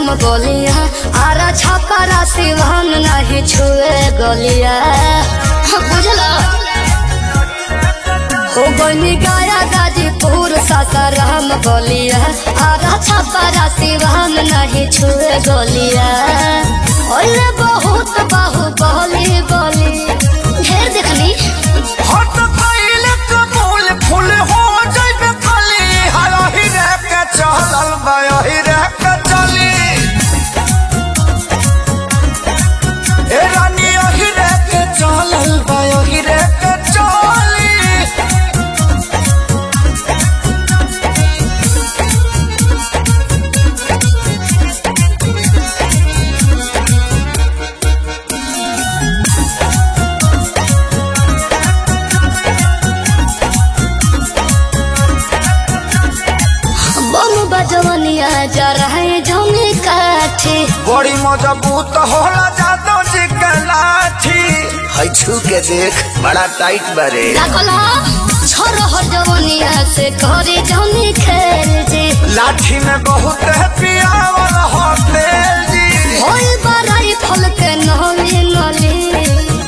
हम गोलिया आरा छापारा सिवान नहीं छुए गोलिया बुझला हो बनी गाया गाजीपुर सासाराम गोलिया आरा छापारा सिवान नहीं छुए गोलिया ओले बहुत बाहु बोली बोली ढेर देखनी हट कइले कबूल फूल हो जइबे खाली हरही रे के चलल बयही रे के चली ए रानी यही रे के चलल बयही रे के चली बम बजवनिया जा रहे जमी काठी बड़ी मजबूत होला जादो जी के लाठी है छू के देख बड़ा टाइट बरे लागला छोरो हो जवनिया से करे जमी खेल जे लाठी में बहुत है पियावल हो तेल जी होई बराई फल के नली नली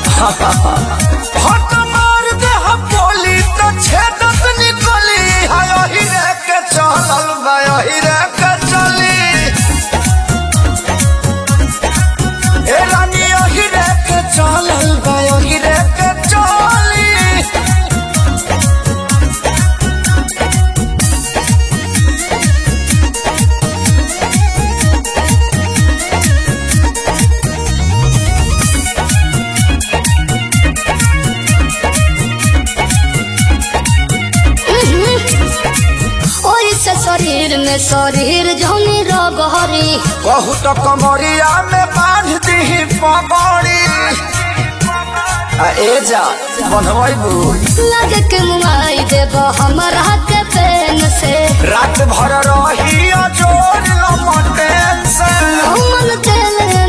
हट मार दे हम बोली तो छेदत निकली हाय ही रे के चलल बाय ही रे के चली ए रानी ही रे के चलल बाय ही रे के चली ओई से शरीर में शरीर जमी रगहरी बहुत कमरिया में बांध दी पगड़ी आ ए जा बनवाइबू लगे के मुआई देब हमरा के पेन से रात भर रही जोर लमटेन से हमन तेल